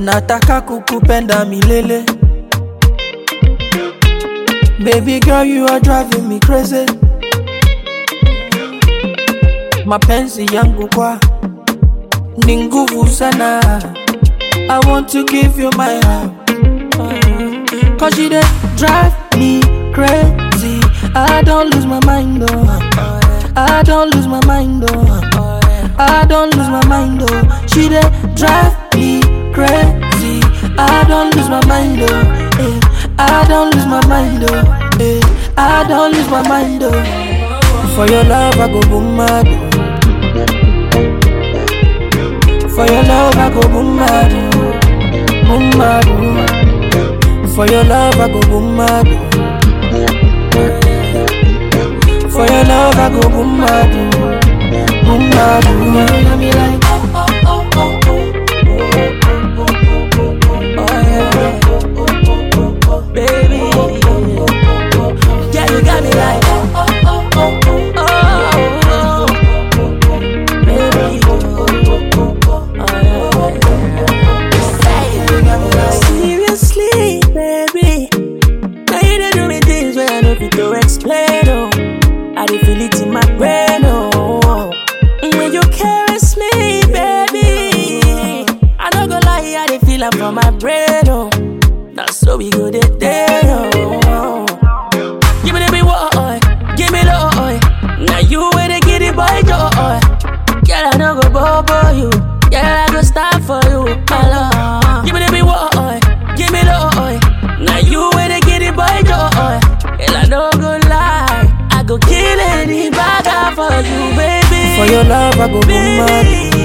nataka kukupenda milele baby girl you are driving me crazy mapenzi yangu kwa ni nguvu sana i want to give you my heart cause you dey drive me crazy i don't lose my mind oh i don't lose my mind oh I don't lose my mind, oh. She dey drive me crazy. I don't lose my mind, oh. Eh. I don't lose my mind, oh. Eh. I don't lose my mind, oh. For your love, I go boom mad. oh. For your love, I go boom mad, oh. boom mad. oh. For your love, I go boom mad. oh. For your love, I go boom mad. oh. Boom mad, oh. You got me like oh oh oh oh oh. Oh yeah, baby. Yeah, you got me like oh oh oh oh oh. Baby. Seriously, baby. Now you dey do me things where I know fit to explain, oh. I dey feel it in my brain, oh. When you caress me, baby. I no go lie, I dey feel am for my brain, oh. Now so we go there, there, oh. Give me the big boy, give me the boy. Now you where they get it, boy, joy. Girl, I no go bobo you. Girl, I go stop for you, my love. Give me the big boy, give me the boy. Now you where they get it, boy, joy. Girl, I no go lie. I go kill any bagger for you, baby. For your love, I go boom mad.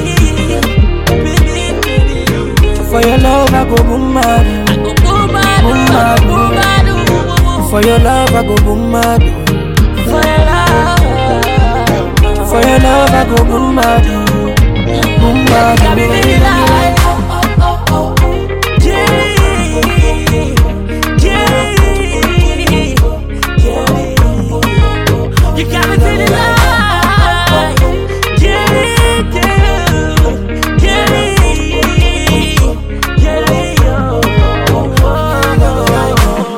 For your love, I go boom mad. I go boom mad, Boom mad. boom mad, ooh. For your love, I go boom mad. For your love. For your love, I go boom mad. Boom mad. Got me feeling like Jenny, Jenny, Jenny. You got me feeling like Jenny, Jenny, Jenny, Jenny. Oh, oh, oh,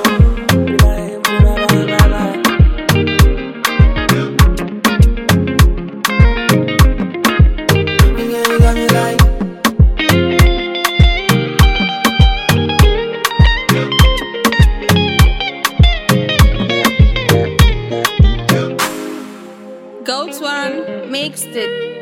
oh. You got me like Goat One mixed it.